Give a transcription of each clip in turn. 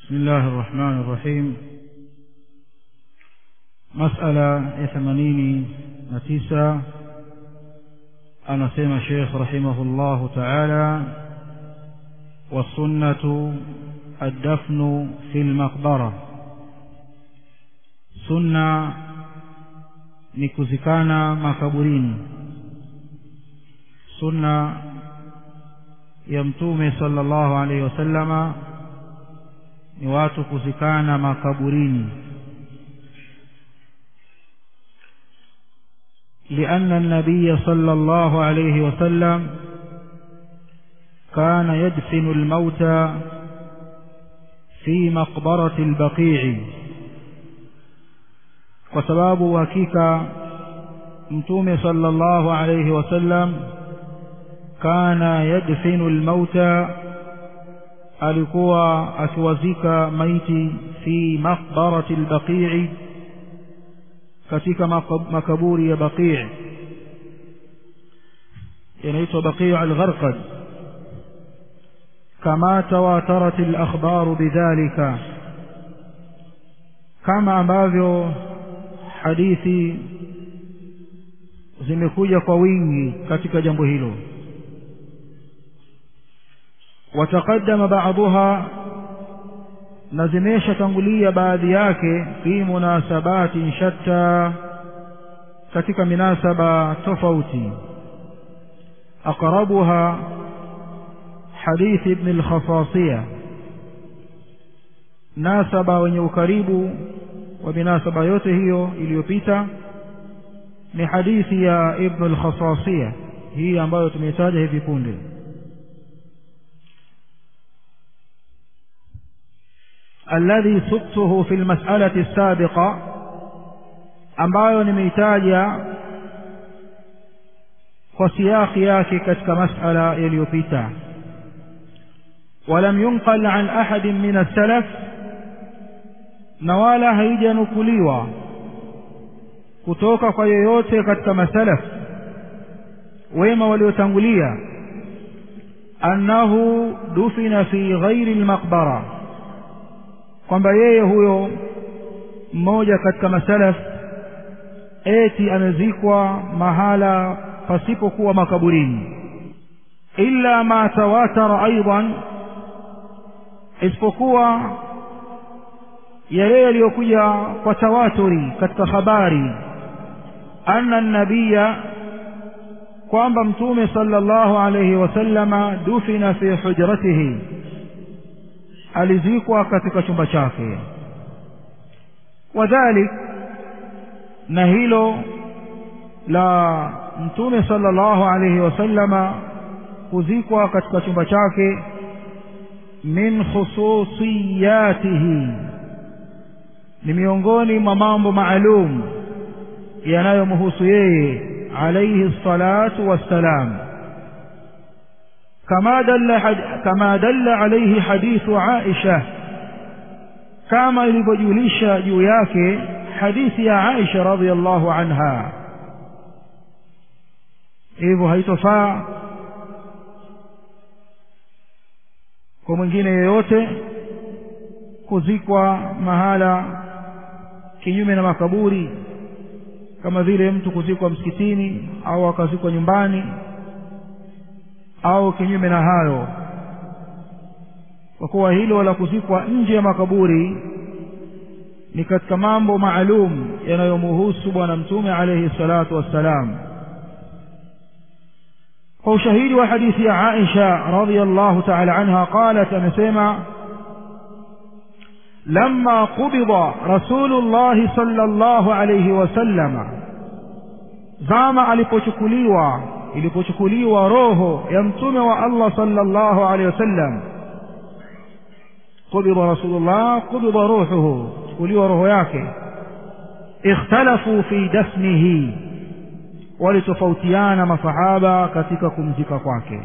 بسم الله الرحمن الرحيم مسألة ثمانين نتيسة أنا سيما شيخ رحمه الله تعالى والسنة الدفن في المقبرة سنة نكزكانا مكبرين سنة يمتوم صلى الله عليه وسلم ni watu kuzikana makaburini لأن النبي صلى الله عليه وسلم كان يدفن الموتى في مقبرة البقيع وسباب وكيك متوم صلى الله عليه وسلم كان يدفن الموتى alikuwa akiwazika maiti fi maqbarati albaqii katika makaburi ya baqii yanaitwa baqii algharqad kama tawatarat alakhbaru bidhalika kama ambavyo hadithi zimekuja kwa wingi katika jambo hilo وتقدم بعضها نزميش تنقلية بعدياك في مناسبات شتى كتك مناسبة تفوتي أقربها حديث ابن الخصاصية ناسبة ونيوكريب وبناسبة يوته إليوبيتا ni hadithi ya ibn al-khasasiya hii ambayo tumeitaja hivi punde الذي سقته في المسألة السابقة ambayo nimeitaja kwa siyaki yake katika masala yaliyopita ولم ينقل عن أحد من السلف na wala haijanukuliwa kutoka kwa yoyote katika masalaf wema waliotangulia annahu dufina fi ghairi almaqbara kwamba yeye huyo mmoja katika masalaf eti amezikwa mahala pasipokuwa makaburini illa ma tawatara aidan isipokuwa yale yaliyokuja kwa tawaturi katika habari anna nabiya kwamba mtume sallallahu alayhi wasallama dufina fi hujratihi alizikwa katika chumba chake wadhalik na hilo la mtume sallallahu alayhi wasallama kuzikwa katika chumba chake min khususiyatihi ni miongoni mwa mambo maalum yanayomhusu yeye alayhi salatu wassalam كما دل حد... كما دل عليه حديث عائشة كما يلبجوليش جوياك حديث يا عائشة رضي الله عنها hivyo haitofaa kwa mwingine yeyote kuzikwa mahala kinyume na makaburi kama vile mtu kuzikwa msikitini au akazikwa nyumbani au kinyume na hayo kwa kuwa hilo la kuzikwa nje ya makaburi ni katika mambo maalum yanayomuhusu bwana mtume alayhi salatu wassalam kwa ushahidi wa hadithi ya Aisha radhiyallahu ta'ala anha qalat amesema لما قبض رسول الله صلى الله عليه وسلم زama alipochukuliwa ilipochukuliwa roho ya mtume wa Allah sallallahu alaihi wasallam qubida rasulullah qubida ruhuhu chukuliwa roho yake ikhtalafu fi dafnihi walitofautiana masahaba katika kumzika kwake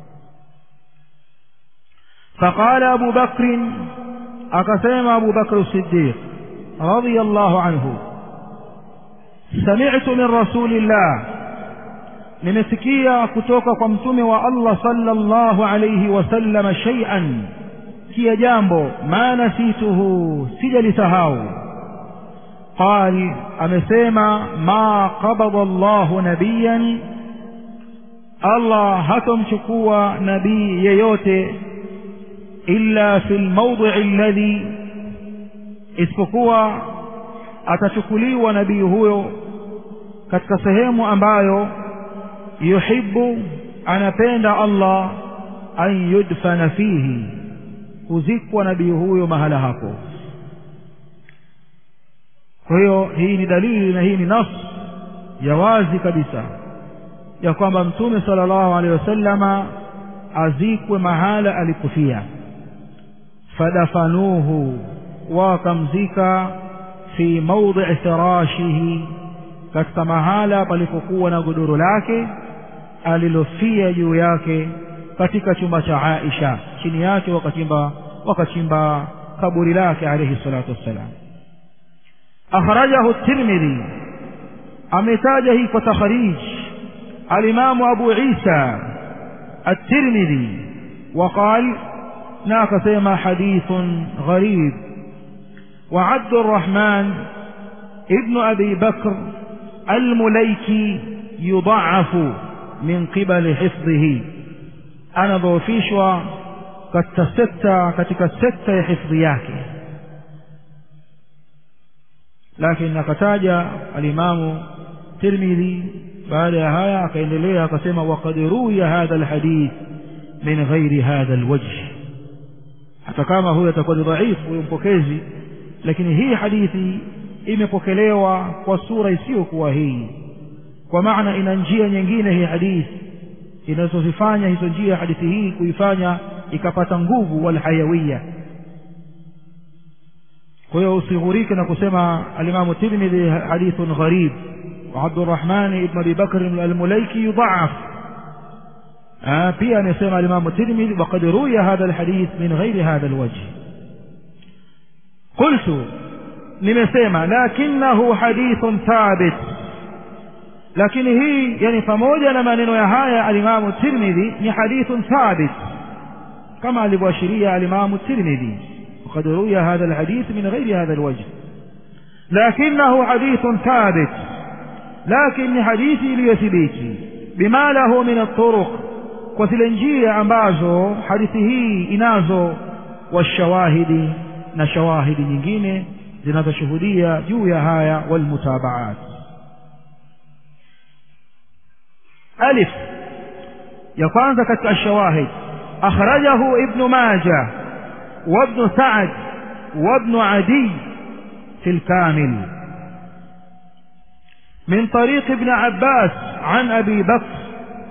فقال أبو بكر أقسم أبو بكر الصديق رضي الله عنه سمعت من رسول الله nimesikia kutoka kwa mtume wa Allah sallallahu alayhi wasallam shay'an nimelisikia jambo ma nasituhu sijalisahau qal amesema ma qabada llahu nabiyan allah hatomchukua nabii yeyote illa fi lmaudii alladhi isipokuwa atachukuliwa nabii huyo katika sehemu ambayo yuhibbu anapenda allah an yudfana fihi kuzikwa nabii huyo mahala hapo kwa hiyo hii ni dalili na hii ni nas ya wazi kabisa ya kwamba mtume sala llahu alehi wasallama azikwe mahala alikufia fadafanuhu wakamzika fi maudii firashihi katika mahala palipokuwa na godoro lake alilofia juu yake katika chumba cha Aisha chini yake wakachimba wakachimba kaburi lake alayhi salatu wassalam akhrajahu at-Tirmidhi ametaja hii kwa takhrij al-Imam Abu Isa at-Tirmidhi وقال na akasema hadithun gharib وعبد الرحمن ابن أبي بكر المليكي يضعف من قبل حفظه anadhoofishwa katika sekta katika sekta ya hifdhi yake lakini akataja alimamu tirmidhi baada ya haya akaendelea akasema waqad ruya hadha alhadith min ghairi hadha alwajh hata kama huyo atakuwa ni dhaifu huyo mpokezi lakini hii hadithi imepokelewa kwa sura isiyokuwa hii kwa maana ina njia nyingine hii hadithi inazozifanya hizo njia hadithi hii kuifanya ikapata nguvu walhayawiya kwa hiyo usighurike na kusema alimamu tirmidhi hadithun gharib وعبد الرحمن بن ابي بكر المليكي يضعف آه pia amesema alimamu tirmidhi وقد روي هذا الحديث من غير هذا الوجه قلت nimesema lakinahu hadithun thabit lakini hii yani pamoja na maneno ya haya alimamu tirmidhi ni hadithun thabit kama alivyoashiria alimamu tirmidhi وقد روي هذا الحديث من غير هذا الوجه لكنه حديث ثابت لكن حديثي ليثبيتي بما له من الطرق وزile njia ambazo hadithi hii inazo washawahidi na shawahidi nyingine zinazoshuhudia juu ya haya walmutabaat ألف يقانز كتك الشواهد أخرجه ابن ماجه وابن سعد وابن عدي في الكامل من طريق ابن عباس عن أبي بكر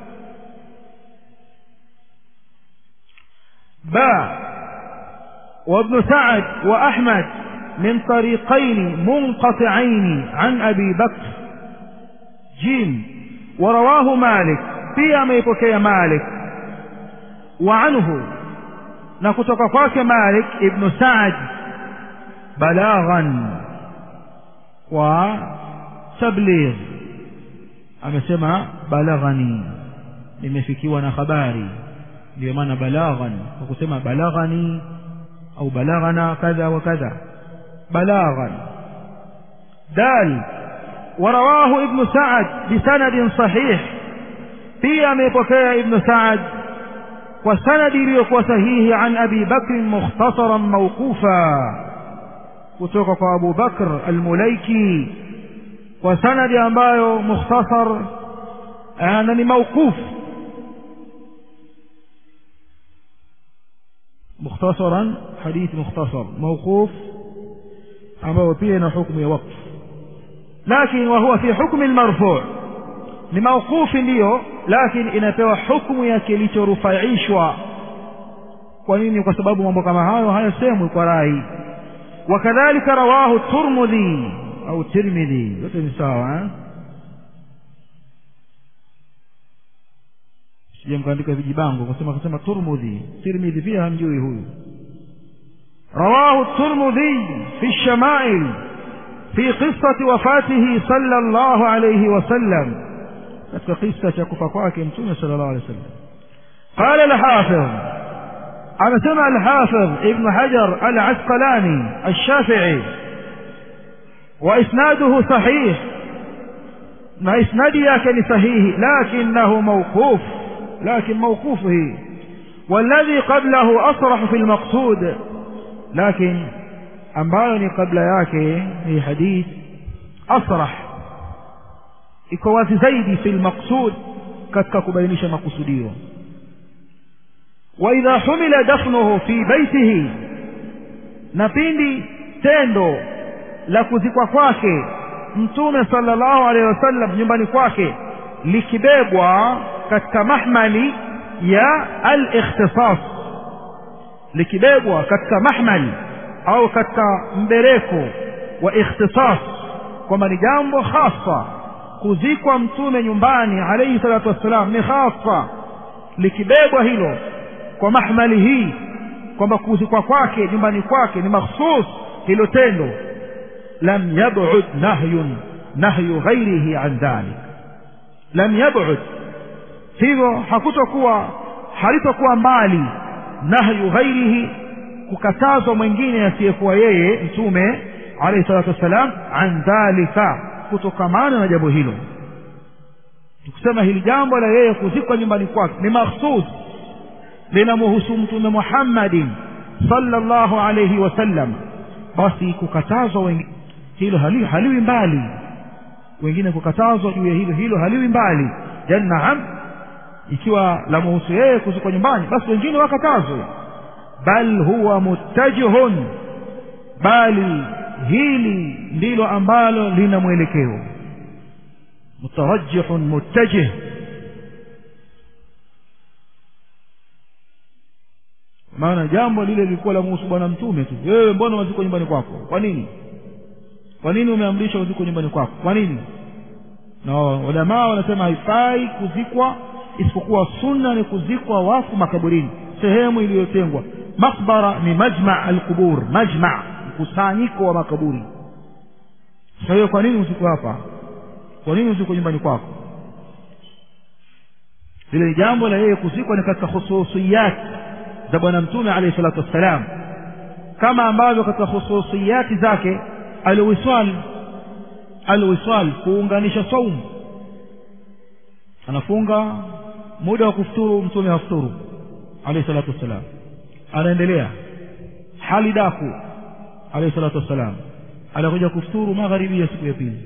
باء وابن سعد وأحمد من طريقين منقطعين عن أبي بكر جيم ورواه مالك pia ameipokea Malik wa anhu na kutoka kwake Malik ibn Sa'd balaghan wa tabligh amesema balaghani nimefikiwa na habari ndio maana balaghan kwa kusema balaghani au balaghana kadha wa kadha balaghan dal ورواه ابن سعد بسند صحيح pia amepokea ibn Sa'ad kwa sanadi iliyokuwa sahihi an Abi Bakr mukhtasaran mawqufa kutoka kwa Abu Bakr al-Mulaiki kwa sanadi ambayo mukhtasar na ni mawquf mukhtasaran hadith mukhtasar mawquf ambao pia ina hukumu ya waqf lakini wa huwa fi hukmi al-marfu' ni mauqufi ndiyo lakini inapewa hukumu ya kilichorufaishwa kwa nini kwa sababu mambo kama hayo hayasemwi kwa rai wakadhalika rawahu turmudhi au tirmidhi yote ni sawa sija mkaandika vijibango kusema kusema turmudhi tirmidhi pia hamjui huyu rawahu turmudhi fi shamail في قصة وفاته صلى الله عليه وسلم katika kisa cha kufa kwake mtume sallallahu alaihi wasallam qala al-hafiz anasema alhafidh ibn hajar alasqalani alshafii wa isnaduhu sahih na isnadi yake ni sahihi lakinahu mawquf lakin mawqufu hii والذي قبله أصرح في المقصود لكن ambayo ni kabla yake hii hadith asrah iko wazi zaidi fi lmaqsud katika kubainisha makusudio waidha humila dafnuhu fi baitihi na pindi tendo la kuzikwa kwake mtume sala llahu alehi wasallam nyumbani kwake likibebwa katika mahmali ya alikhtisas likibebwa katika mahmali au katika mbereko wa ikhtisas kwamba ni jambo hasa kuzikwa mtume nyumbani alayhi salatu wassalam ni hasa likibebwa hilo kwa mahmali hii kwamba kuzikwa kwake nyumbani kwake ni makhsus hilo tendo lam yab'ud nahyun nahyu ghairihi an dhalik lam yab'ud hivyo hakutokuwa halitokuwa mbali nahyu ghairihi kukatazwa mwingine asiyekuwa yeye mtume alayhi salatu wassalam an dhalika kutokamana na jambo hilo tukisema hili jambo la yeye kuzikwa nyumbani kwake ni makhsus linamhusu mtume muhammadin sallallahu alayhi wasallam basi kukatazwa wengine hilo hali, haliwi mbali wengine kukatazwa juu ya hilo hilo haliwi mbali yani naam ikiwa la muhusu yeye kuzikwa nyumbani basi wengine wakatazwe bal huwa muttajihun bali hili ndilo ambalo lina mwelekeo mutarajihun muttajih maana jambo lile lilikuwa la muhusu bwana mtume tu wewe mbona waziko nyumbani kwako kwa nini kwa nini umeamrisha uziko nyumbani kwako kwa nini na ulamaa wanasema haifai kuzikwa isipokuwa sunna ni kuzikwa wafu makaburini sehemu iliyotengwa makbara ni majma alqubur majma mkusanyiko wa makaburi kwa hiyo kwa nini usiko hapa kwa nini usiko nyumbani kwako lile ni jambo la yeye kuzikwa ni katika khususiyati za bwana mtume alayhi salatu wassalam kama ambavyo katika khususiyati zake alwisal alwisal kuunganisha saumu anafunga muda wa kufuturu mtume hafuturu alayhi salatu wassalam anaendelea hali daku alayhi salatu wassalam anakuja kufuturu magharibi ya siku ya pili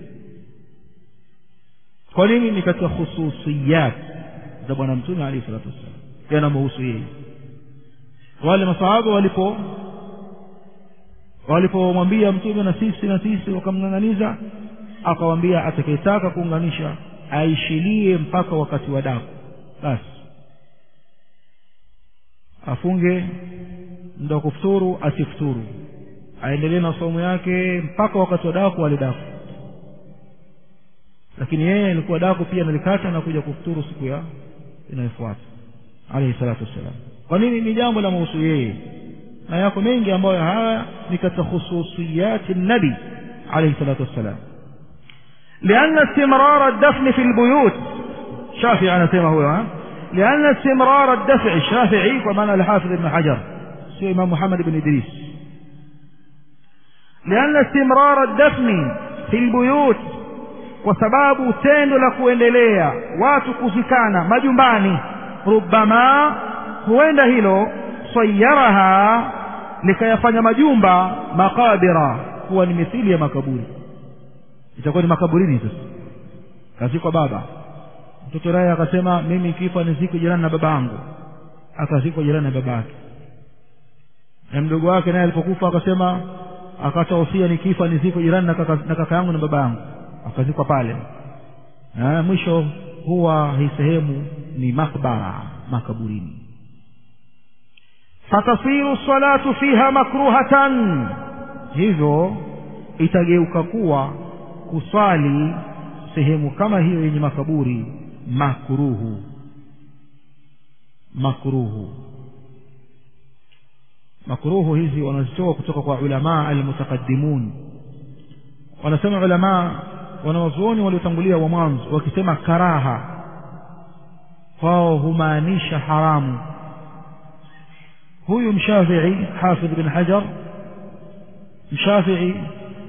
kwa nini ni katika khususiyat za bwana mtume alayhi salatu wassalam yanamhusu yeye wale masahaba walipo walipomwambia mtume na sisi na sisi wakamng'ang'aniza akawambia atakayetaka kuunganisha aishilie mpaka wakati wa daku basi afunge muda wa kufuturu asifuturu aendelee na somo yake mpaka wakati wa daku alidaku lakini yeye alikuwa daku pia nalikata na kuja kufuturu siku ya inayofuata alayhi salatu wassalam kwa nini ni jambo la mahusu yeye na yako mengi ambayo haya ni katika khususiyati nabi alayhi salatu wassalam لأن استمرار الدفن في البيوت شافعي أنا سيما هو ها؟ لأن استمرار الدفع الشافعي ومعنى الحافظ ابن حجر سي إمام محمد بن إدريس لأن استمرار الدفن في البيوت وسباب tendo la kuendelea watu kuzikana majumbani rubama huenda hilo sayaraha likayafanya majumba makabira kuwa ni mithili ya makaburi itakuwa ni makaburini sasa kazikwa baba mtoto naye akasema mimi kifa nizikwe jirani na baba yangu akazikwa jirani na baba yake na mdogo wake naye alipokufa akasema akata usia nikifa nizikwe jirani na kaka, na kaka yangu na baba yangu akazikwa pale na mwisho huwa hii sehemu ni makbara makaburini fatasiru salatu fiha makruhatan hivyo itageuka kuwa kuswali sehemu kama hiyo yenye makaburi makruhu makruhu makruhu hizi wanazitoa kutoka kwa ulamaa almutaqaddimun wanasema ulamaa wanawazuoni waliotangulia wa mwanzo wakisema karaha wao humaanisha haramu huyu mshafii hafidh bin hajar mshafii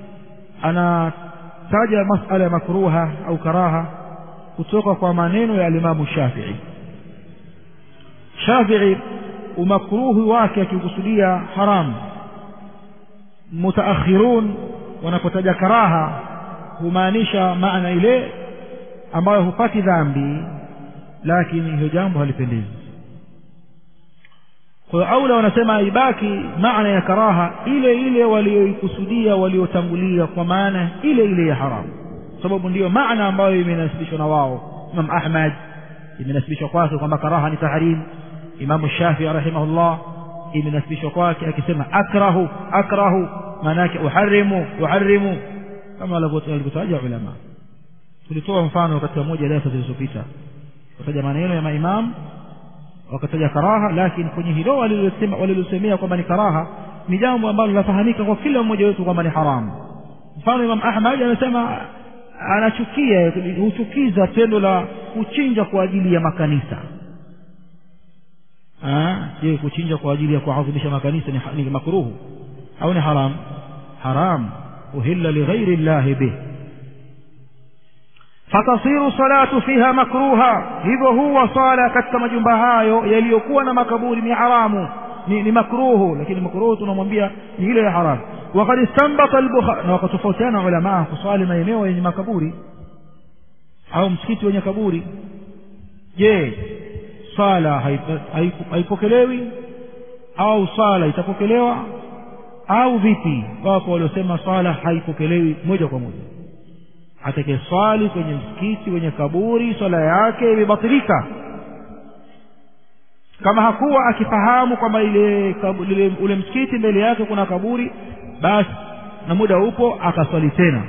anataja masala ya makruha au karaha kutoka kwa maneno ya alimamu shafii shafii umakruhi wake akikusudia haramu mutaakhirun wanapotaja karaha humaanisha maana ile ambayo hupati dhambi lakini hiyo jambo halipendezi kwa hiyo aula wanasema ibaki maana ya karaha ile ile walioikusudia waliotangulia kwa maana ile ile ya haramu sababu ndiyo maana ambayo imenasibishwa na wao imam ahmad imenasibishwa kwake kwamba karaha ni tahrim imamu shafii rahimahullah imenasibishwa kwake akisema akrahu akrahu maana yake uharimu uharimu kama walivyotaja ulama tulitoa mfano katika moja darasa zilizopita wataja maneno ya maimamu wakataja karaha lakini kwenye hilo walilosemea kwamba ni karaha ni jambo ambalo linafahamika kwa kila mmoja wetu kwamba ni haramu mfano imam ahmad anasema anachukia huchukiza tendo la kuchinja kwa ajili ya makanisa je kuchinja kwa ajili ya kuadhimisha makanisa ni, ni makruhu au ni haram haram uhilla lighairi llahi bih fatasiru salatu fiha makruha hivyo huwa sala katika majumba hayo yaliyokuwa na makaburi ni haramu ni, ni makruhu lakini makruhu tunamwambia ni ile ya haramu wakad istanbata albukhari na wakatofautiana ulamaa kuswali maeneo yenye makaburi au msikiti wenye kaburi je sala haipokelewi au sala itapokelewa au vipi wapo waliosema swala haipokelewi moja kwa moja atakayeswali kwenye msikiti wenye kaburi swala yake imebatilika kama hakuwa akifahamu kwamba ile, ile ule msikiti mbele yake kuna kaburi basi na muda upo akaswali tena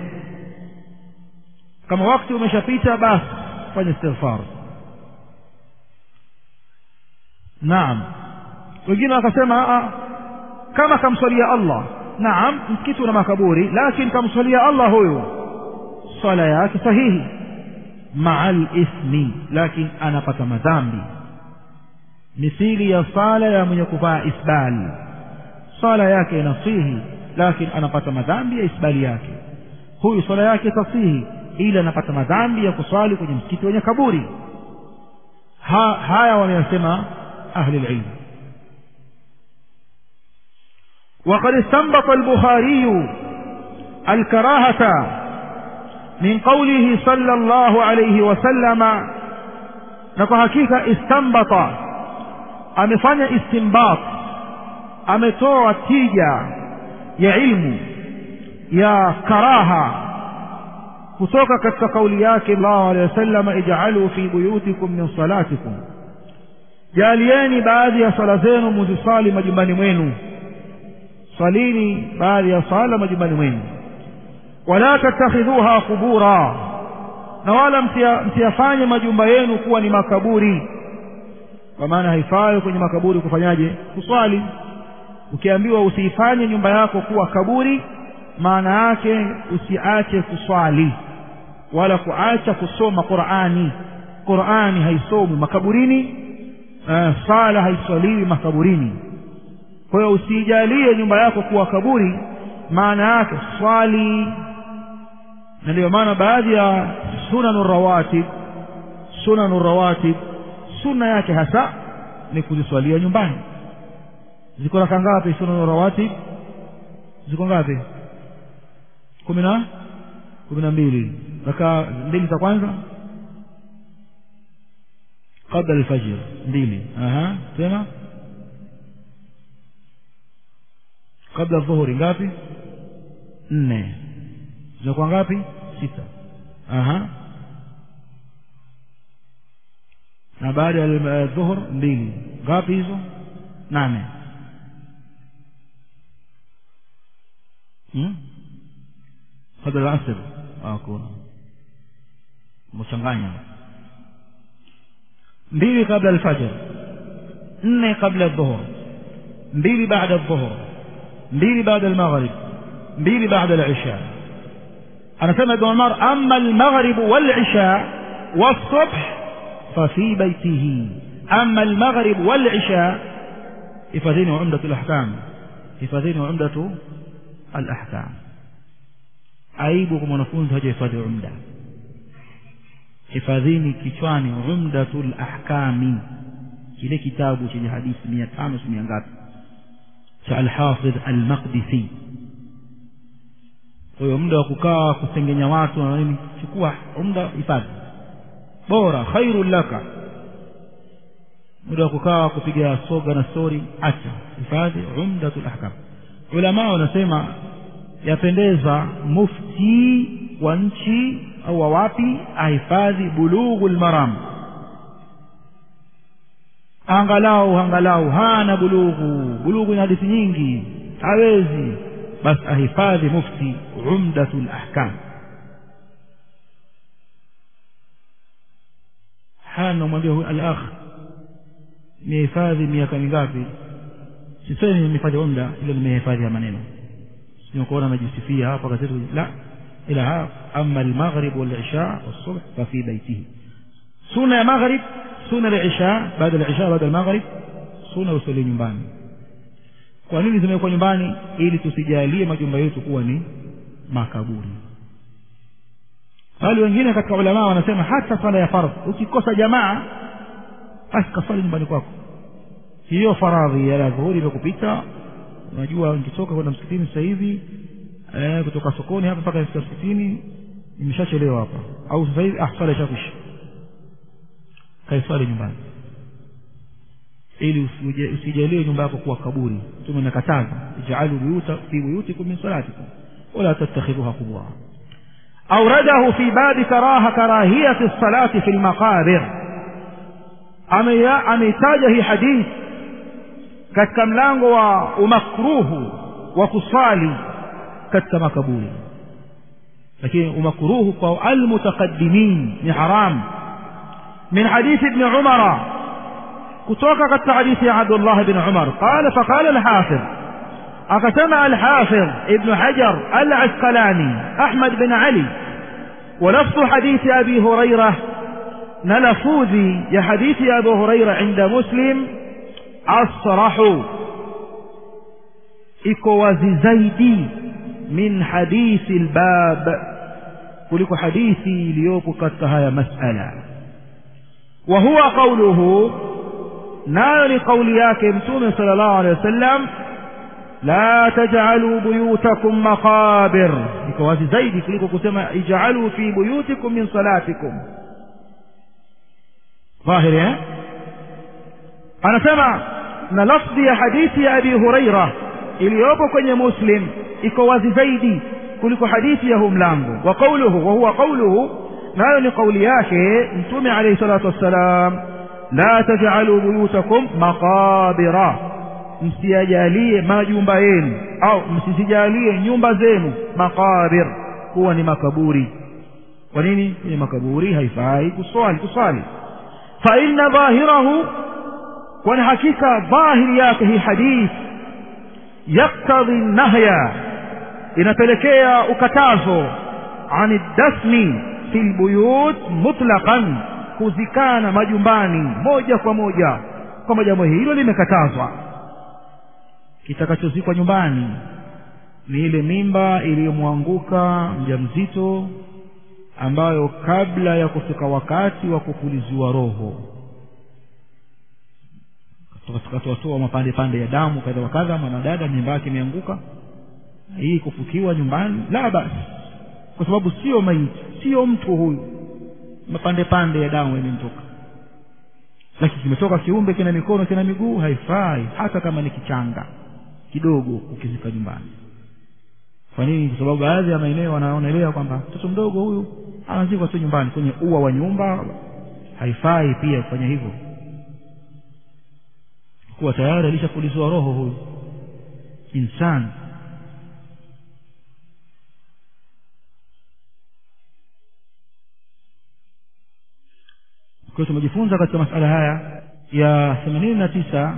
kama wakati umeshapita basi fanya istighfar naam wengine wakasema kama kamswalia allah naam msikiti una makaburi lakini kamswalia allah huyu swala yake sahihi maa lithmi lakini anapata madhambi mithili ya sala ya mwenye kuvaa isbal swala yake inasihi lakini anapata madhambi ya isbali yake huyu swala yake tasihi ili anapata madhambi ya kuswali kwenye msikiti wenye kaburi ha, haya wameyasema ahli lilm وقد استنبط البخاري الكراهة من قوله صلى الله عليه وسلم نكو حقيقة استنبط amefanya istinbat ametoa tija ya ilmu ya karaha kutoka katika kauli yake sallallahu alaihi wasallam ij'alu fi buyutikum min salatikum jalieni baadhi ya sala zenu muzisali majumbani mwenu salini baadhi ya sala majumbani mwenu wala tattakhidhuha qubura na wala msiyafanye majumba yenu kuwa ni makaburi kwa maana haifai kwenye makaburi kufanyaje kuswali ukiambiwa usiifanye nyumba yako kuwa kaburi maana yake usiache kuswali wala kuacha kusoma qurani qurani haisomwi makaburini uh, sala haiswaliwi makaburini kwa hiyo usiijalie nyumba yako kuwa kaburi maana yake swali na ndio maana baadhi ya sunanu rawatib sunanu rawatib sunna yake hasa ni kuziswalia nyumbani ziko raka ngapi sunanu rawatib ziko ngapi kumi na kumi na mbili raka mbili za kwanza kabla alfajr mbili aha tena kabla dhuhuri ngapi nne zinakuwa ngapi sita aha na baada ya dhuhur mbili ngapi hizo nane hmm? kabla alasr hakuna mchanganya mbili kabla alfajr nne kabla dhuhur mbili baada dhuhur mbili baada almaghrib mbili baada alisha anasema ibn umar amma almaghrib walisha والصبح ففي بيته أما المغرب والعشاء hifadhini umdatu lahkam hifadhini umdatu alahkam aibu kwa mwanafunzi hajahifadhi umda hifadhini kichwani umdatul ahkami kile kitabu chenye hadithi mia tano si mia ngapi cha alhafidh almaqdisi kwa hiyo muda wa kukaa kusengenya watu na nini chukua muda hifadhi bora khairun laka muda wa kukaa kupiga soga na stori acha hifadhi umdatul ahkam ulamaa wanasema yapendeza mufti wa nchi au wa wapi ahifadhi bulughu lmaram angalau angalau hana bulughu bulughu ina hadithi nyingi hawezi basi ahifadhi mufti umdatu lahkam hana mwambia huyu alakh nimehifadhi miaka mingapi sisemi nimehifadhi umda ila nimehifadhi ya maneno sinakuona najisifia hapa kazetu la ila ama almaghrib walisha والصبح ففي بيته سنة يا مغرب سنة العشاء بعد العشاء بعد المغرب سنة usali nyumbani kwa nini zimewekwa nyumbani ili tusijalie majumba yetu kuwa ni makaburi bali wengine katika ulamaa wanasema hata swala ya fardh ukikosa jamaa basi kaswali nyumbani kwako hiyo faradhi ya dhuhuri imekupita unajua nikitoka kwenda msikitini sasa hivi eh, kutoka sokoni hapa mpaka nifika msikitini nimeshachelewa hapa au sasa hivi ah swala ishakwisha kaiswali nyumbani ili usijalie nyumba yako kuwa kaburi mtume nakataza ij'alu buyuta fi buyutikum min salatikum wala tattakhidhuha qubura أورده في باب كراهة كراهية الصلاة في المقابر ameitaja hii hadith katika mlango wa umakruhu wa kuswali katika makaburi lakini umakruhu kwa almutaqaddimin ni haram min hadithi ibn umara kutoka katika hadithi ya abdullah ibn umar qala faqala alhafidh akasema alhafidh ibn hajar alasqalani ahmad bin ali ولفظ حديث أبي هريرة نلفوذي يا حديث أبي هريرة عند مسلم أصرح إكوازي زيدي من حديث الباب kuliko hadithi iliyopo katika haya masala wa huwa qawluhu nayo ni kauli yake mtume sallallahu alaihi wasallam la taj'alu buyutakum maqabir iko wazi zaidi kuliko kusema ij'alu fi buyutikum min salatikum dhahiri eh anasema na lafzi ya hadithi ya abi huraira iliyopo kwenye muslim iko wazi zaidi kuliko hadithi ya huu mlango wa qawluhu wa huwa qawluhu nayo ni kauli yake mtume alayhi salatu wassalam la taj'alu buyutakum maqabira msiyajalie majumba yenu au msisijalie nyumba zenu maqabir kuwa ni makaburi kwa nini kwenye makaburi haifai kuswali kuswali fa inna dhahirahu kwani hakika dhahiri yake hii hadith yaktadhi nahya inapelekea ukatazo ani dasmi fi lbuyut mutlaqan kuzikana majumbani moja kwa moja kwamba jambo hilo limekatazwa kitakachozikwa nyumbani ni ile mimba iliyomwanguka mjamzito ambayo kabla ya kufika wakati wa kupuliziwa roho tukatoatoa mapande pande ya damu kadha wa kadha mwanadada mimba yake imeanguka hii kufukiwa nyumbani la basi kwa sababu sio maiti sio mtu huyu mapande pande ya damu imemtoka lakini kimetoka kiumbe kina mikono kina miguu haifai hata kama ni kichanga kidogo ukizika nyumbani kwa nini kwa sababu baadhi ya maeneo wanaonelea kwamba mtoto mdogo huyu anazikwa tu nyumbani kwenye ua wa nyumba haifai pia kufanya hivyo kuwa tayari alishapulizwa roho huyu insani kwa hiyo tumejifunza katika masala haya ya themanini na tisa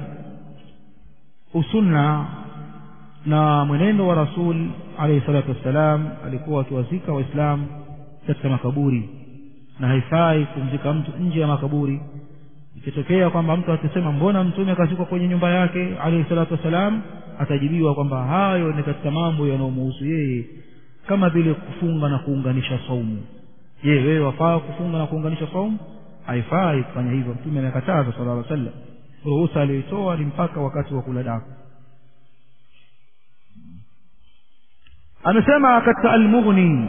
usunna na mwenendo wa rasul alayhi salatu wassalam alikuwa akiwazika waislamu katika makaburi na haifai kumzika mtu nje ya makaburi ikitokea kwamba mtu akisema mbona mtume akazikwa kwenye nyumba yake alayhi salatu wassalam atajibiwa kwamba hayo ni katika mambo yanayomuhusu yeye kama vile kufunga na kuunganisha saumu je wewe wafaa kufunga na kuunganisha saumu haifai kufanya hivyo mtume amekataza sallallahu alaihi wasallam ruhusa aliyoitoa ni mpaka wakati wa kula daku amesema katika almughni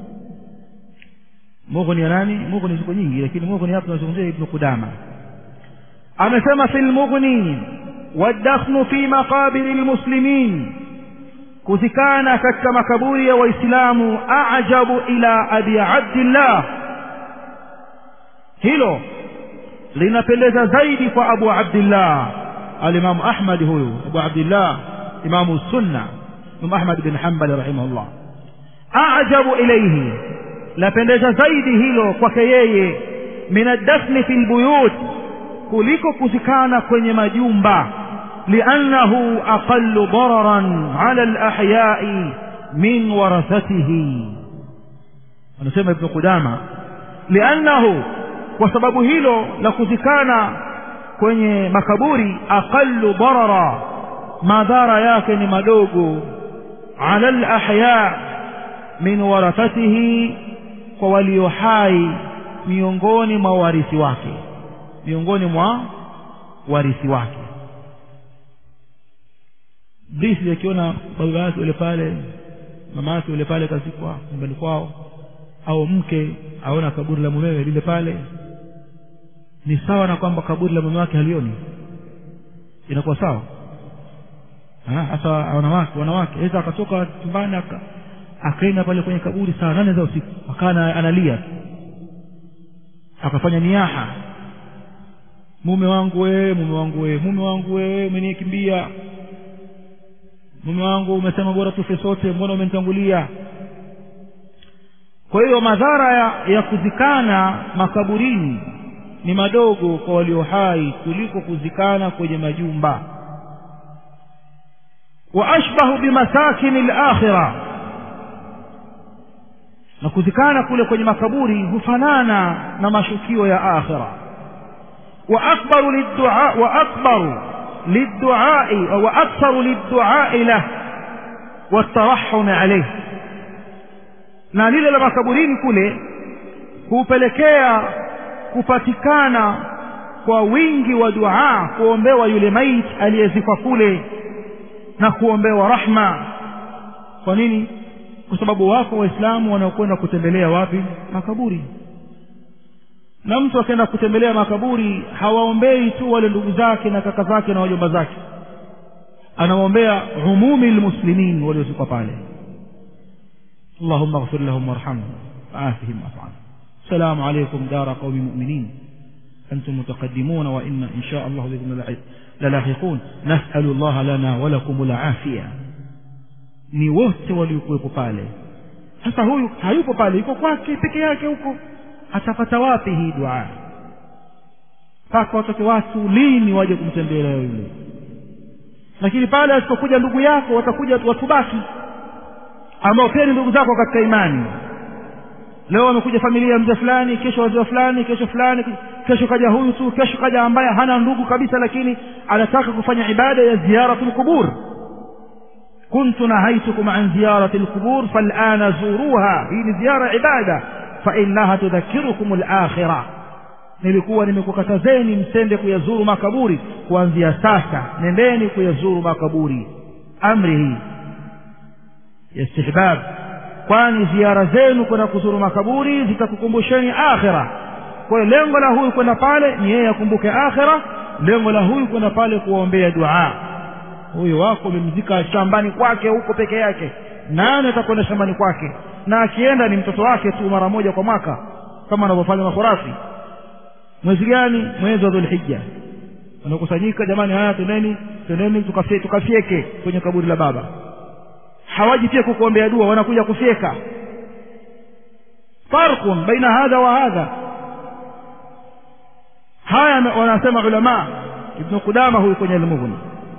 mughni ya nani mughni ziko nyingi lakini mughni hapa tunazungumzia ibn qudama amesema fi lmughni والدفن في مقابر المسلمين kuzikana katika makaburi ya waislamu ajabu ila abi abdillah hilo linapendeza zaidi kwa abu abdillah alimamu ahmad huyu abu abdillah imamu sunna imamu ahmad bin hambali rahimahullah ajabu ilaihi lapendeza zaidi hilo kwake yeye min addafni fi lbuyut kuliko kuzikana kwenye majumba liannahu aqallu dararan ala alahyai min warathatihi anasema ibnu qudama liannahu kwa sababu hilo la kuzikana kwenye makaburi aqallu darara madhara yake ni madogo ala alahya min warathatihi kwa walio hai miongoni mwa warithi wake miongoni mwa warithi wake Iblisi akiona baba yake yule pale mama yake yule pale kazikwa nyumbani kwao au mke aona kaburi la mumewe lile pale ni sawa na kwamba kaburi la mume wake halioni inakuwa sawa hasa wanawake wanawake aweza akatoka chumbani akaenda pale kwenye kaburi saa nane za usiku akawa analia akafanya niaha mume wangu wewe mume wangu wewe mume wangu wewe umenikimbia mume wangu umesema bora tufe sote mbona umenitangulia kwa hiyo madhara ya, ya kuzikana makaburini ni madogo kwa walio hai kuliko kuzikana kwenye majumba wa ashbahu bimasakini lakhira na kuzikana kule kwenye makaburi hufanana na mashukio ya akhira wa akbaru liddua wa akbaru للدعاء وأكثر للدعاء له والترحم عليه na lile la makaburini kule hupelekea kupatikana kwa wingi wa dua kuombewa yule maiti aliyezikwa kule na kuombewa rahma kwa nini kwa sababu wako waislamu wanaokwenda kutembelea wapi makaburi na mtu akaenda kutembelea makaburi hawaombei tu wale ndugu zake na kaka zake na wajomba zake anawaombea umumi lmuslimin waliozikwa pale allahumma ighfir lahum warhamhum waafihim wafu السلام عليكم دار قوم مؤمنين أنتم متقدمون وإن إن شاء الله بكم للاحقون نسأل الله لنا ولكم العافية ni wote waliokuwepo pale sasa huyu hayupo pale yuko kwake peke yake huko atapata wapi hii dua mpaka watoke watu lini waje kumtembelea yule lakini pale asipokuja ndugu yako watakuja watu baki ambao pia ni ndugu zako katika imani leo wamekuja familia ya mzee fulani kesho wazee fulani kesho fulani kesho kaja huyu tu kesho kaja ambaye hana ndugu kabisa lakini anataka kufanya ibada ya ziyaratul qubur كنت نهيتكم عن زيارة القبور فالآن زوروها هي زيارة عبادة فإنها تذكركم الآخرة nilikuwa nimekukatazeni msende kuyazuru makaburi kuanzia sasa nendeni kuyazuru makaburi amri hii ya istihbab kwani ziara zenu kwenda kuzuru makaburi zitakukumbusheni akhira kwa hiyo lengo la huyu kwenda pale ni yeye akumbuke akhira lengo la huyu kwenda pale kuwaombea dua huyu wako umemzika shambani kwake huko peke yake nani atakwenda shambani kwake na akienda ni mtoto wake tu mara moja kwa mwaka kama anavyofanya makhurafi mwezi gani mwezi wa dhulhijja wanakusanyika jamani haya twendeni twendeni tukafye, tukafyeke kwenye kaburi la baba hawaji pia kukuombea dua wanakuja kufyeka farqun baina hadha wa hadha haya wanasema ulama ibn qudama huyu kwenye almughni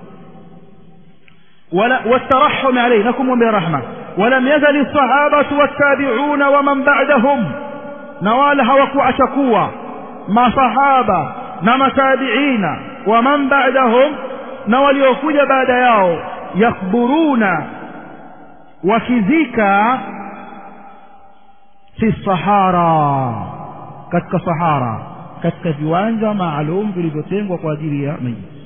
ولا والترحم عليه نكم برحمة ولم يزل الصحابة والتابعون ومن بعدهم نوال هوكو أشكوا ما صحابة na matabiina wa man ba'dahum na waliokuja baada yao yakburuna wakizika fi sahara katika sahara katika viwanja maalum vilivyotengwa kwa ajili ya mayiti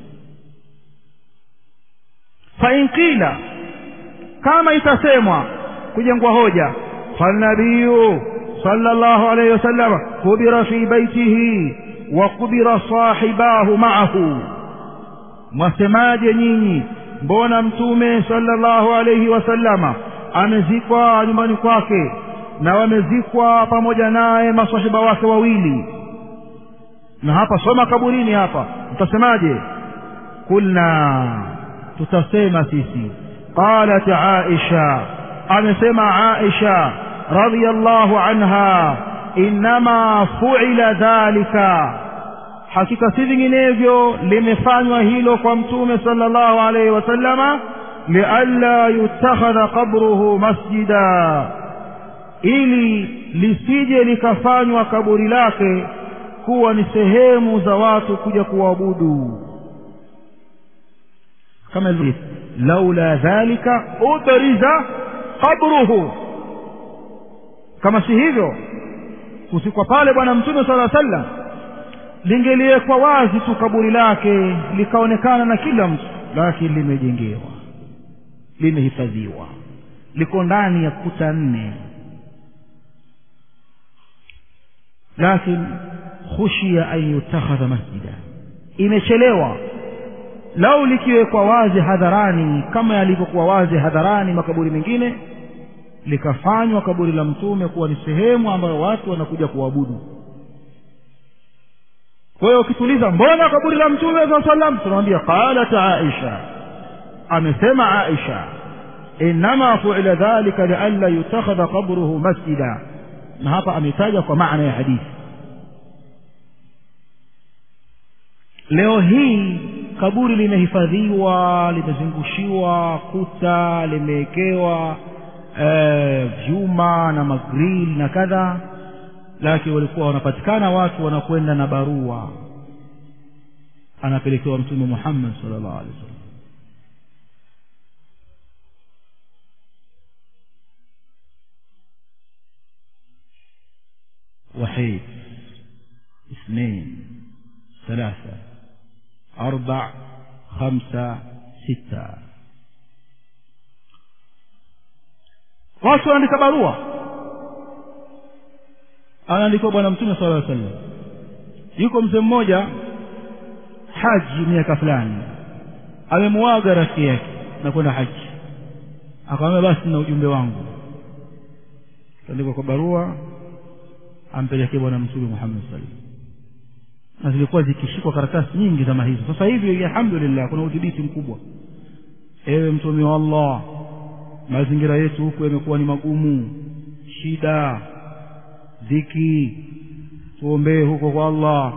fain qila kama itasemwa kujengwa hoja falnabiyu sallallahu alayhi wasallam kubira fi baitihi wa kubira sahibahu ma'ahu mwasemaje nyinyi mbona mtume sallallahu alayhi wasallama amezikwa nyumbani kwake na wamezikwa pamoja naye masahiba wake wawili na hapa soma kaburini hapa mtasemaje kulna tutasema sisi qalat aisha amesema aisha radhiyallahu anha inma fu'ila dhalika hakika si vinginevyo limefanywa hilo kwa mtume sallallahu alayhi wasallama lialla yutakhadha qabruhu masjida ili lisije likafanywa kaburi lake kuwa ni sehemu za watu kuja kuabudu kama hivi laula dhalika ubriza qabruhu kama si hivyo kusikwa pale bwana mtume sala sallam lingeliwekwa wazi tu kaburi lake likaonekana na kila mtu lakini limejengewa limehifadhiwa liko ndani ya kuta nne lakini khushia an yutakhadha masjida imechelewa lau likiwekwa wazi hadharani kama yalivyokuwa wazi hadharani makaburi mengine likafanywa kaburi la mtume kuwa ni sehemu ambayo watu wanakuja kuabudu kwa hiyo ukituliza mbona kaburi la mtume saa salam tunamwambia qalat aisha amesema aisha inama fuila dhalika lialla yutakhadha qabruhu masjida na hapa ametaja kwa maana ya hadithi leo hii kaburi limehifadhiwa limezungushiwa kuta limewekewa e, vyuma na magril na kadha lakini walikuwa wanapatikana watu wanakwenda na barua anapelekewa mtume muhammad sallallahu alaihi wasallam وحيد اثنين ثلاثة أربع خمسة ستة watu wanaandika barua anaandikiwa bwana mtume sala llaw sallam yuko mzee mmoja haji miaka fulani amemuaga rafiki yake na kwenda haji akamwambia basi na ujumbe wangu kaandikwa kwa barua ampelekee bwana mtume muhammad sallam na zilikuwa zikishikwa karatasi nyingi zama hizo sasa hivi alhamdulillah kuna udhibiti mkubwa ewe mtume wa allah mazingira yetu huku yamekuwa ni magumu shida dhiki tuombee huko kwa allah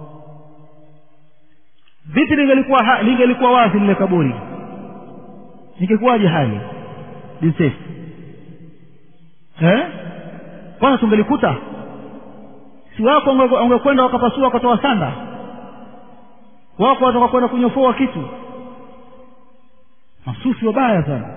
vipi lingelikuwa lingelikuwa wazi lile kaburi ningekuwaje hali jinsefu eh kwanza tungelikuta si wako wangekwenda wakapasua wakatoa sanda wako wataka kwenda kunyofoa kitu masufi wabaya sana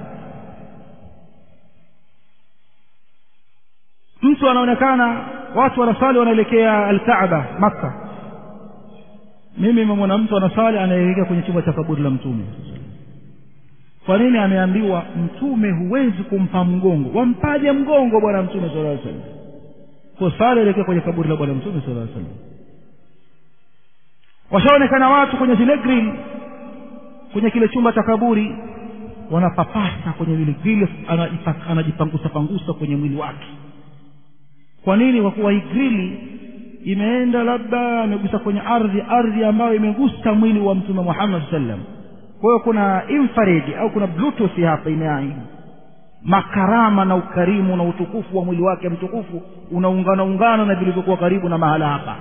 mtu anaonekana watu wanasali wanaelekea alkaaba makka mimi nimemwona mtu anasali anaelekea kwenye chumba cha kaburi la mtume kwa nini ameambiwa mtume huwezi kumpa mgongo wampaje mgongo bwana mtume sala llaw sallam kwa sala elekea kwenye kaburi la bwana mtume sala llaw sallam washaonekana watu kwenye zile grill kwenye kile chumba cha kaburi wanapapasa kwenye vile grill anajipangusa pangusa kwenye mwili wake kwa nini kwa kuwa hii grili imeenda labda imegusa kwenye ardhi ardhi ambayo imegusa mwili wa mtume muhammad sallam kwa hiyo kuna infrared au kuna bluetooth hapa imeaidi makarama na ukarimu na utukufu wa mwili wake mtukufu unaungana ungana na vilivyokuwa karibu na mahala hapa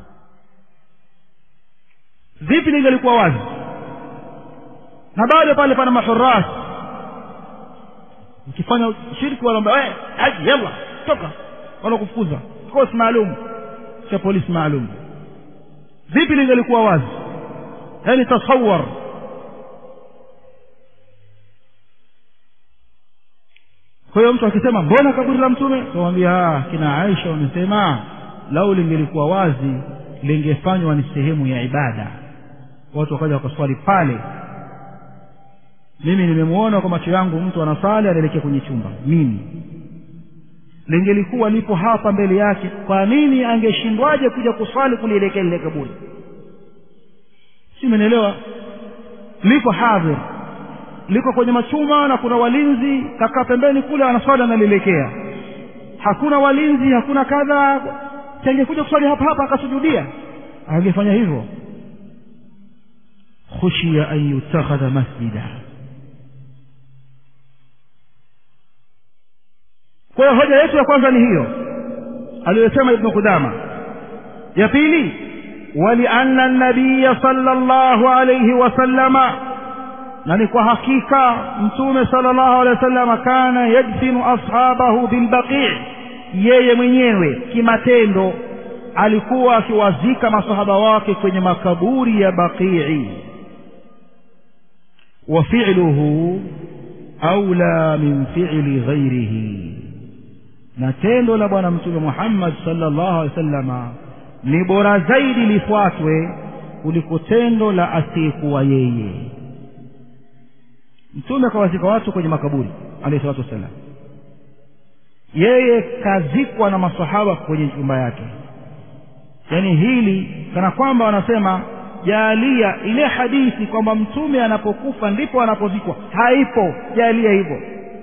vipi lingelikuwa wazi na bado pale pana mahuras ukifanya shirki wanaomba hey, haji yalla toka wanakufukuza kikosi maalum cha polisi maalum vipi lingelikuwa wazi yaani tasawar kwa hiyo mtu akisema mbona kaburi la mtume kamwambia kina aisha wamesema lau lingelikuwa wazi lingefanywa ni sehemu ya ibada watu wakaja wakaswali pale mimi nimemwona kwa macho yangu mtu anasali anaelekea kwenye chumba mimi lingelikuwa lipo hapa mbele yake kwa nini angeshindwaje kuja kuswali kulielekea lile kaburi si umenielewa liko hadhir liko kwenye machuma na kuna walinzi kakaa pembeni kule anaswali analielekea hakuna walinzi hakuna kadha tangekuja kuswali hapa hapa akasujudia angefanya hivyo khushiya an yutakhadha masjida kwa hiyo hoja yetu ya kwanza ni hiyo aliyosema ibnu qudama ya pili walianna nabiya sala llahu alaihi wasallama na ni kwa hakika mtume sala llahu alehi wasallama kana yadfinu ashabahu bilbaqii yeye mwenyewe kimatendo alikuwa akiwazika masahaba wake kwenye makaburi ya baqii wa fi'luhu aula min fi'li ghairihi na tendo la bwana mtume muhammad sallallahu alaihi wasallama ni bora zaidi lifuatwe kuliko tendo la asiyekuwa yeye mtume akawazika watu kwenye makaburi alayhi salatu wassalam yeye kazikwa na masahaba kwenye nyumba yake yaani hili kana kwamba wanasema jalia ile hadithi kwamba mtume anapokufa ndipo anapozikwa haipo jalia hivyo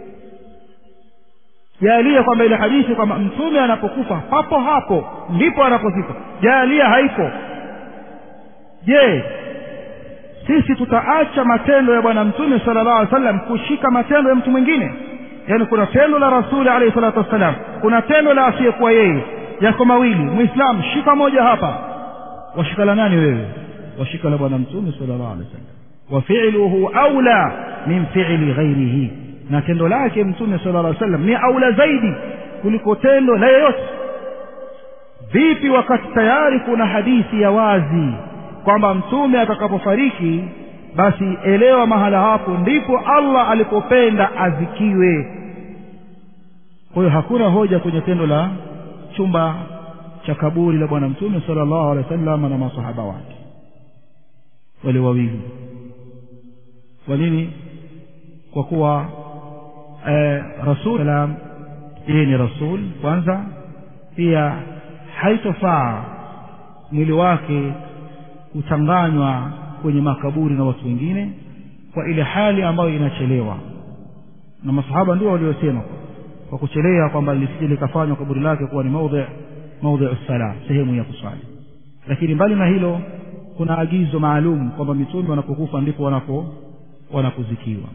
jalia kwamba ile hadithi kwamba mtume anapokufa papo hapo ndipo anapozikwa jalia haipo je sisi tutaacha matendo ya bwana mtume sala llahu alih wasallam kushika matendo ya mtu mwingine yaani kuna tendo la rasuli alaihi salatu wassalam kuna tendo la asiyekuwa yeye yako mawili mwislamu shika moja hapa washika la nani wewe washika la bwana mtume sala llahu alehi wasallam wa filuhu aula min fili ghairihi na tendo lake mtume sala llah sallam ni aula zaidi kuliko tendo la yeyote vipi wakati tayari kuna hadithi ya wazi kwamba mtume atakapofariki basi elewa mahala hapo ndipo allah alipopenda azikiwe kwa hiyo hakuna hoja kwenye tendo la chumba cha kaburi la bwana mtume sala llahu alehi wa sallam na masahaba wake wale wawili kwa nini kwa kuwa eh, rasul salam yeye ni rasul kwanza pia haitofaa mwili wake kuchanganywa kwenye makaburi na watu wengine kwa ile hali ambayo inachelewa na masahaba ndio waliosema kwa kuchelea kwamba lisije likafanywa kaburi lake kuwa ni maudhi maudhi sala sehemu ya kuswali lakini mbali na hilo kuna agizo maalum kwamba mitume wanapokufa ndipo wanapo wanapozikiwa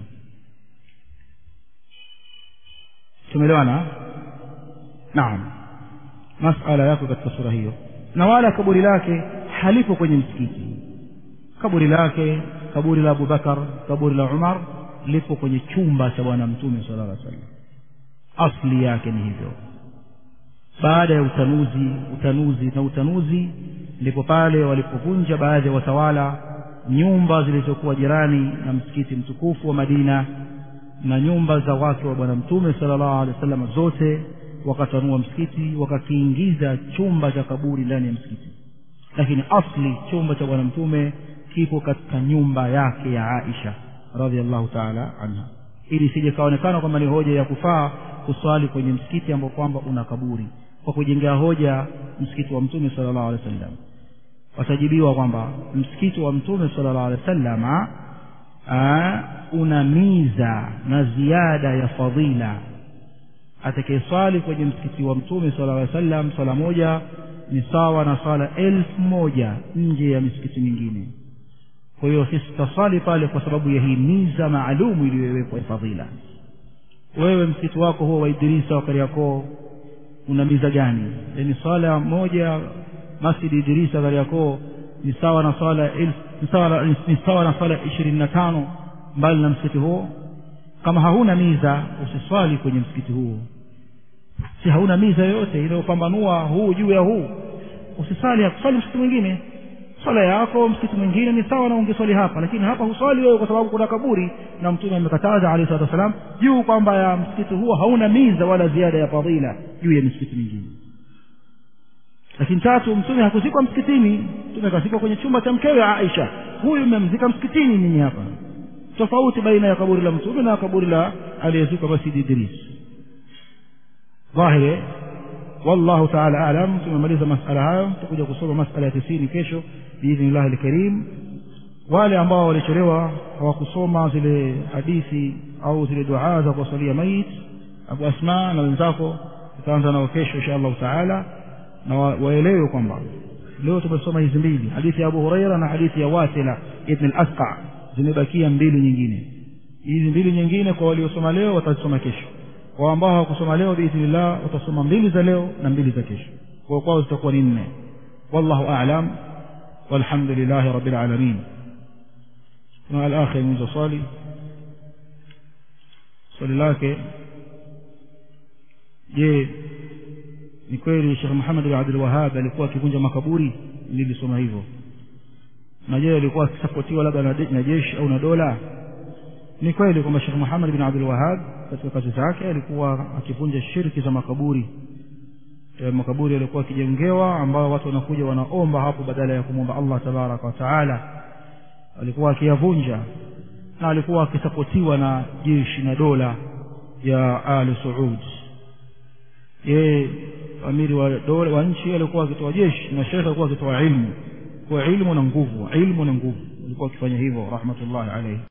tumeelewana naam masala yako katika sura hiyo na wala kaburi lake halipo kwenye msikiti kaburi lake kaburi la abubakar kaburi la umar lipo kwenye chumba cha bwana mtume sala llah sallam asli yake ni hivyo baada ya utanuzi utanuzi na utanuzi ndipo pale walipovunja baadhi ya watawala nyumba zilizokuwa jirani na msikiti mtukufu wa madina na nyumba za wake wa bwana mtume sala llahu alehi wa sallam zote wakatanua msikiti wakakiingiza chumba cha kaburi ndani ya msikiti lakini asli chumba cha bwana mtume kipo katika nyumba yake ya aisha radiallahu taala anha ili isije kaonekana kwamba ni hoja ya kufaa kuswali kwenye msikiti ambao kwamba una kaburi kwa kujengea hoja msikiti wa mtume sala llahu alehi wa sallam watajibiwa kwamba msikiti wa mtume sala llahu alehi wa sallama una miza na ziada ya fadhila atakayeswali kwenye msikiti wa mtume sala llaw sallam swala moja ni sawa na swala elfu moja nje ya misikiti mingine kwa hiyo sisi tutaswali pale kwa sababu ya hii miza maalumu iliyowekwa ya fadhila wewe msikiti wako huo wa idrisa wa kariakoo una miza gani yaani swala moja masjidi idrisa kariakoo ni sawa na swala elfu ni sawa ni sawa na swala ishirini na tano mbali na msikiti huo kama hauna miza usiswali kwenye msikiti huo si hauna miza yoyote inayopambanua huu juu ya huu usisali hakuswali msikiti mwingine swala yako msikiti mwingine ni sawa na ungeswali hapa lakini hapa huswali wewe kwa sababu kuna kaburi na mtume amekataza alayhi salatu wasalam juu kwamba ya msikiti huo hauna miza wala ziada ya fadhila juu ya misikiti mingine lakini tatu mtume hakuzikwa msikitini mtume akazikwa kwenye chumba cha mkewe Aisha huyu mmemzika msikitini nyinyi hapa tofauti baina ya kaburi la mtume na kaburi la aliyezikwa Masjid Idris dhahiri wallahu ta'ala alam tumemaliza masala hayo tutakuja kusoma masala ya 90 kesho biidhnillah alkarim wale ambao walichelewa hawakusoma zile hadithi au zile dua za kuwasalia mait Abu Asma na wenzako tutaanza nao kesho insha Allah taala na waelewe kwamba leo tumesoma hizi mbili hadithi ya Abu Huraira na hadithi ya Wasila ibn al-Asqa zimebakia mbili nyingine hizi mbili nyingine kwa waliosoma leo watazisoma kesho kwa ambao hawakusoma leo biidhnillah watasoma mbili za leo na mbili za kesho kwa kwao zitakuwa ni nne wallahu a'lam walhamdulillahi rabbil alamin na al-akhir mwenye swali swali lake je ni kweli Sheikh Muhammad bin Abdul Wahhab alikuwa akivunja makaburi nilisoma hivyo na je alikuwa akisapotiwa labda na jeshi au na dola ni kweli kwamba Sheikh Muhammad bin Abdul Wahhab katika kazi zake alikuwa akivunja shirki za makaburi ya makaburi yalikuwa akijengewa ambao watu wanakuja wanaomba hapo badala ya kumwomba Allah tabaraka wa taala alikuwa akiyavunja na alikuwa akisapotiwa na jeshi na dola ya Ali Saud yeye amiri wa dola wa nchi alikuwa akitoa jeshi na shekhe alikuwa akitoa ilmu kwa ilmu na nguvu ilmu na nguvu alikuwa akifanya hivyo rahmatullahi alayhi